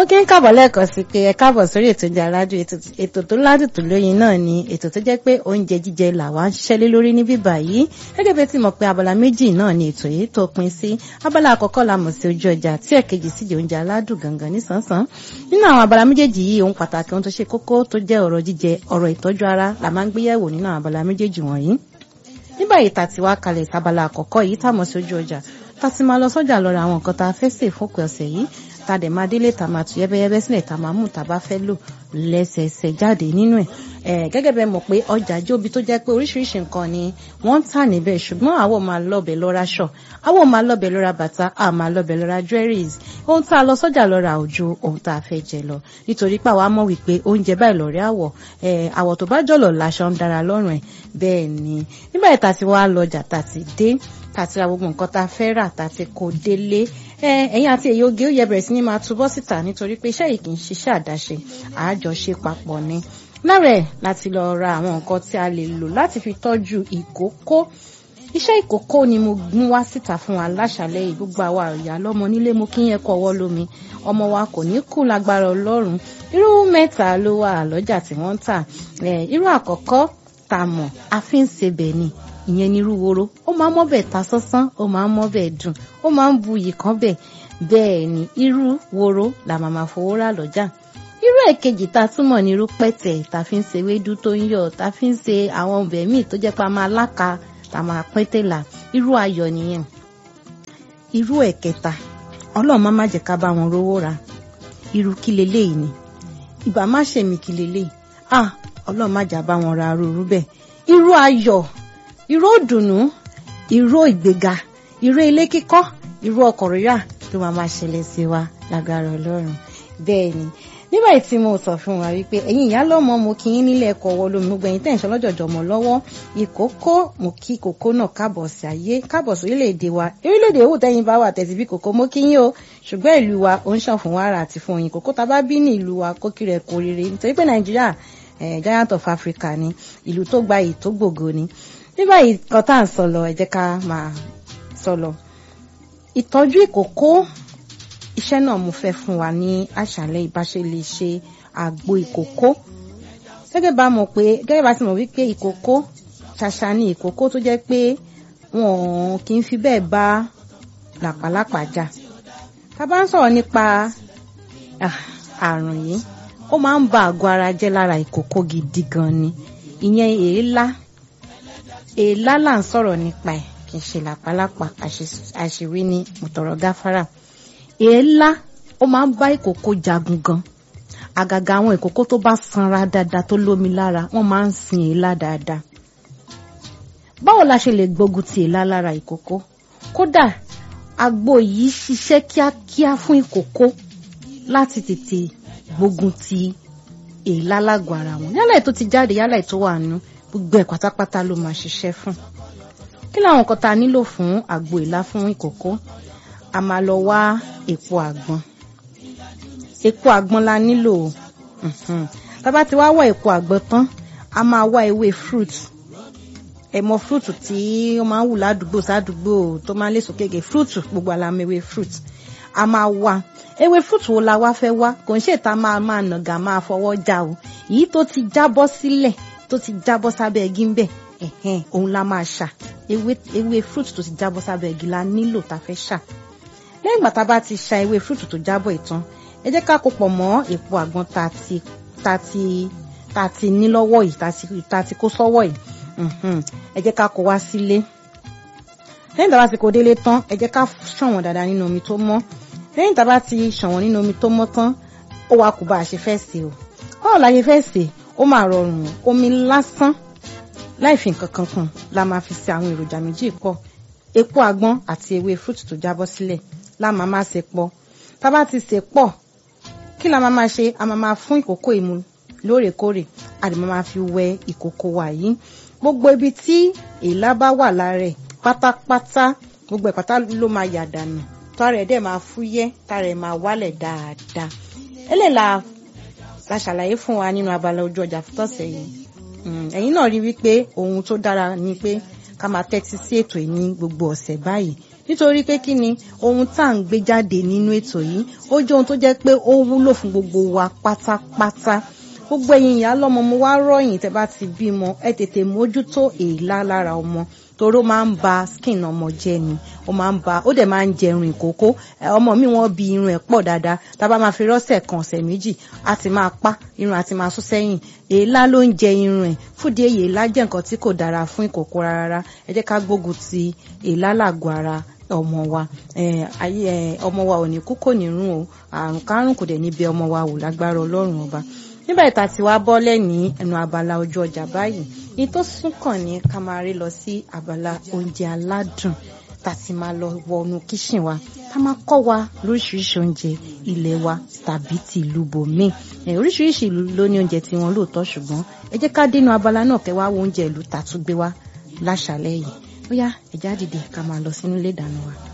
mo kí ń káàbọ̀ lẹ́ẹ̀kan sí pé ẹ káàbọ̀ sórí ètò ìjà aládùn ètò tó ládùn tó lóyin náà ni ètò tó jẹ́ pé oúnjẹ jíjẹ làwa ń ṣiṣẹ́ lé lórí ní bíbà yìí gẹ́gẹ́ bí ẹ ti mọ̀ pé abala méjì náà ni ètò yìí tó pin sí abala àkọ́kọ́ la mọ̀ sí ojú ọjà tí ẹ̀kejì sì jẹ́ oúnjẹ aládùn gangan nísànsán nínú àwọn abala méjèèjì yìí ohun pàtàkì ohun tó ṣe kókó tó jẹ́ ọ̀rọ̀ jíjẹ ọ̀rọ̀ ìtọ́jú ara la máa ń gbéyẹ̀wò nínú àwọn abala méjèèjì wọ̀nyí nígbà yìí tàti wá kalẹ̀ sábala àkọ́kọ́ yìí tàmọ̀ sí ojú ọjà tá ti máa lọ sọ́jà lọ ra àwọn nǹkan tá a fẹ́ sè fópin ọ̀sẹ̀ yìí tá a dẹ̀ máa délé tá a máa tù yẹ́bẹ́yẹ́bẹ́ sílẹ̀ tá a máa mú tá a bá fẹ́ lò lẹ́sẹẹsẹ jáde nínú ẹ̀ gẹ́gẹ́ bẹ́ẹ̀ mọ̀ pé ọjà jóbi tó jẹ́ pé oríṣiríṣi nǹkan ni wọ́n ń tà níbẹ̀ ṣùgbọ́n àwọn máa lọ́bẹ̀ lọ́ra ṣọ̀ àwọn máa lọ́bẹ̀ lọ́ra bàtà a máa lọ́bẹ̀ lọ́ra jewelries ohun tá a lọ sọ́jà lọ ra òjò ohun tá a fẹ́ jẹ lọ nítorí pé àwa mọ̀ wípé oúnjẹ báyìí lọ́rẹ́ àwọ̀ àwọ̀ tó bá jọ̀lọ̀ láṣọ ń dára lọ́rùn ẹ̀ bẹ́ẹ̀ ni nígbà yìí tá a ti wá lọ́jà tá a ti dé tá a ti ra gbogbo nǹkan tá a fẹ́ rà tá a ti kó délé ẹ̀yin àti èyí oge ó yẹ bẹ̀rẹ̀ sí ní máa túbọ̀ síta nítorí pé iṣẹ́ yìí kì í ṣiṣẹ́ àdáṣe àájọṣe papọ̀ ni lára ẹ̀ láti lọ ra àwọn nǹkan tí a lè lò láti fi tọ́jú ìkókó iṣẹ́ ìkókó ni mo gún wá síta fún wa láṣàlẹ̀ yìí gbogbo àwa ìyá lọ́mọ nílé mo kí yẹn kọ́ ọwọ́ lómi ọmọ wa kò ní kú lágbára ọlọ́run irú mẹ́ta ló wà lọ́jà tí wọ́n ń tà irú àkọ́kọ́ tá a mọ̀ a fi ń sebẹ̀ ni ìyẹn ní irú woro ó máa ń mọ́bẹ̀ ta sánsán ó máa ń mọ́bẹ̀ dùn ó máa ń bu iyì kan bẹ̀ bẹ́ẹ̀ ni irú woro là máa máa fowó rà lọ́jà irú èkejì tá a túmọ̀ ní irú pẹ̀tẹ̀ tá a fi ń ṣe ewédú tó ń yọ̀ tá a fi ń ṣe àwọn ọbẹ̀ míì tó jẹ́ pé a máa láka tá a máa pín tèlà irú ayọ̀ nìyẹn irú ẹ̀kẹta ọlọ́run má má jẹ́ ká bá wọn rówó ra irú kí leléyìí ni ìbá má ṣèmi kí leléyìí ah ọlọ́run má jà bá wọn ra arúurú bẹ́ẹ̀ irú ayọ̀ irú òdùnnú irú ìgbéga irú ilé kíkọ́ irú ọkọ̀ rírà ló máa máa ṣẹlẹ̀ sí wa lágbára ọlọ́run bẹ́ẹ̀ ni nígbà tí mo sọ fún wa wípé ẹ̀yin ìyá lọ́mọ mo kí yín nílé ẹ̀kọ́ ọwọ́ lómi gbogbo ẹ̀yin tẹ̀sán lọ́jọ̀jọ̀ mọ́ lọ́wọ́ ìkókó mo kí kókó náà káàbọ̀ sí ayé káàbọ̀ sí orílẹ̀-èdè wa orílẹ̀-èdè owó tẹ́yìn bá wà tẹ̀sí bí kókó mo kí yín o ṣùgbọ́n ìlú wa ó ń ṣàn fún wàrà àti fún oyin kókó tá a bá bí ní ìlú wa kó kí rẹ̀ kó rere nítorí pé nàìjíríà giant of africa ni ìlú tó gba èyí tó gbògo ni nígbà yìí kan tá à ń sọ lọ ẹ jẹ́ ká máa sọ lọ ìtọ́jú ìkókó iṣẹ́ náà mo fẹ́ fún wa ní àṣálẹ́ ìbáṣe lè ṣe àgbo ìkókó gẹ́gẹ́ bá mọ̀ pé gẹ́gẹ́ bá ti mọ̀ wípé ìkókó ṣàṣà ni ìkókó tó jẹ́ pé wọn kì í fi bẹ́ẹ̀ bá làpálàpá jà tá a bá ń sọ̀rọ̀ nípa àrùn yìí ó máa ń ba àgọ́ ara jẹ́ lára ìkókó gidi gan ni ìyẹn èélá èélá là ń sọ̀rọ̀ nípa ẹ̀ kì í ṣe làpálàpá àṣìwí ni mùtọ̀rọ̀ gáfárà èélá ó máa ń bá ìkókó jagun gan àgàgà àwọn ìkókó tó bá sanra dáadáa tó lómi lára wọ́n máa ń sin èélá dáadáa báwo la ṣe lè gbógun ti èélá lára ìkókó kódà àgbo yìí ṣiṣẹ́ kíákíá fún ìkókó láti tètè gbógun ti èélá lágọ̀ọ́ ara wọn yálà ètò ti jáde yálà ètò wà nù gbogbo ẹ̀ pátápátá ló máa ṣiṣẹ́ fún kí làwọn nǹkan tá a nílò fún àgbo ìlá fún ìkókó a máa lọ wá èpo àgbọn èpo àgbọn la nílò tábà ti wá wá èpo àgbọn tán a máa wá ewé fruit ẹ̀mọ fruit tí ó máa ń wù ládùúgbò sádùúgbò tó máa ń lè sókèké fruit gbogbo àlàmọ ewé fruit a máa wá ewé fruit wo la wá fẹ́ wá kò ń ṣètà máa máa nàgà máa fọwọ́ já o èyí tó ti jábọ́ sílẹ̀ tó ti jábọ́ sábẹ́ igi ń bẹ̀ ẹ̀hẹ́n òun la máa ṣà ewé ewé fruit tó ti jábọ́ sábẹ́ igi la nílò tá a fẹ́ ṣà lẹ́yìn ìgbà tá a bá ti ṣà ewé fruit tó jábọ́ ìtàn ẹ jẹ́ ká kó pọ̀ mọ́ èpo àgbọn tá a ti tá a ti tá a ti ní lọ́wọ́ yìí tá a ti tá a ti kó sọ́wọ́ yìí ẹ jẹ́ ká kó wá sílé lẹ́yìn tá a bá ti kó délé tán ẹ jẹ́ ká ṣàn wọ́n dáadáa nínú omi tó mọ́ lẹ́yìn tá a bá ti ṣàn wọ́n nínú omi tó mọ́ tán ó wá kú bá a ṣe fẹ́ sè o báwo la ṣe fẹ́ sè ó máa rọrùn omi lásán láì fi nǹkan kan kùn la máa fi ṣe àwọn èròjà méjì pọ̀ epo àgbọn àti ewé fruit tó jábọ́ sílẹ̀ la máa máa ṣe pọ̀ tá a bá ti ṣe pọ̀ kí la máa máa ṣe a máa máa fún ìkókó ìmu lóòrèkóòrè a lè máa fi wẹ ìkókó wa yìí gbogbo ibi tí èélá bá wà lára ẹ̀ pátápátá gbogbo ẹ̀ pátá ló máa yà dànù tọ́ra ẹ̀ dẹ̀ máa fúyẹ́ tára ẹ̀ máa wálẹ̀ dáadáa eléyìí la la ṣàlàyé fún wa nínú abala ojú ọjà fútọ̀sẹ̀ yìí náà rí wípé ohun tó dára ni pé ká máa tẹ́tí sí ètò yìí ní gbogbo ọ̀sẹ̀ báyìí nítorí pé kí ni ohun tá à ń gbé jáde nínú ètò yìí ó jẹ́ ohun tó jẹ́ pé ó wúlò fún gbogbo wa pátápátá gbogbo ẹ̀yin ìyá lọ́mọ mo wá rọ̀yìn tẹ́ bá ti bímọ ẹ tètè mójútó èélá lára ọmọ toró máa ń ba skin ọmọ jẹ́ ni ó máa ń ba ó dẹ̀ máa ń jẹ irun ìkókó ọmọ mi wọ́n bi irun ẹ̀ pọ̀ dáadáa tá a bá máa fi rọ́ṣẹ̀ kan ọ̀sẹ̀ méjì á ti máa pa irun àti máa sún sẹ́yìn èélá ló ń jẹ irun ẹ̀ fúdi èyí èélá jẹ́ nǹkan tí kò dára fún ìkókó rárá ẹ jẹ́ ká gbógun ti èélá làgọ̀ ara ọmọ wa ayé ọmọ wa ò ní kú kò ní rún o àrùn kárùn kò dẹ̀ ní bẹ ọmọ wa wò lágbára ọlọ́run ọba nígbà ìta tí wàá bọ́lẹ̀ ní ẹnu abala ojú ọjà báyìí ní tó sún kàn ní ká máa rí lọ sí abala oúnjẹ aládùn tá ti máa lọ wọnú kíṣìn wa tá máa kọ́ wa lóríṣiríṣi oúnjẹ ilé wa tàbí ti ìlú bòmíì oríṣiríṣi ìlú ló ní oúnjẹ tí wọn lóòótọ́ ṣùgbọ́n ẹ jẹ́ ká dénú abala náà kẹ́ wá wo oúnjẹ ìlú tàtúgbé wa láṣàlẹ̀ yìí ó yá ẹ̀já dìde ká máa lọ sínú ilé ìdáná wa.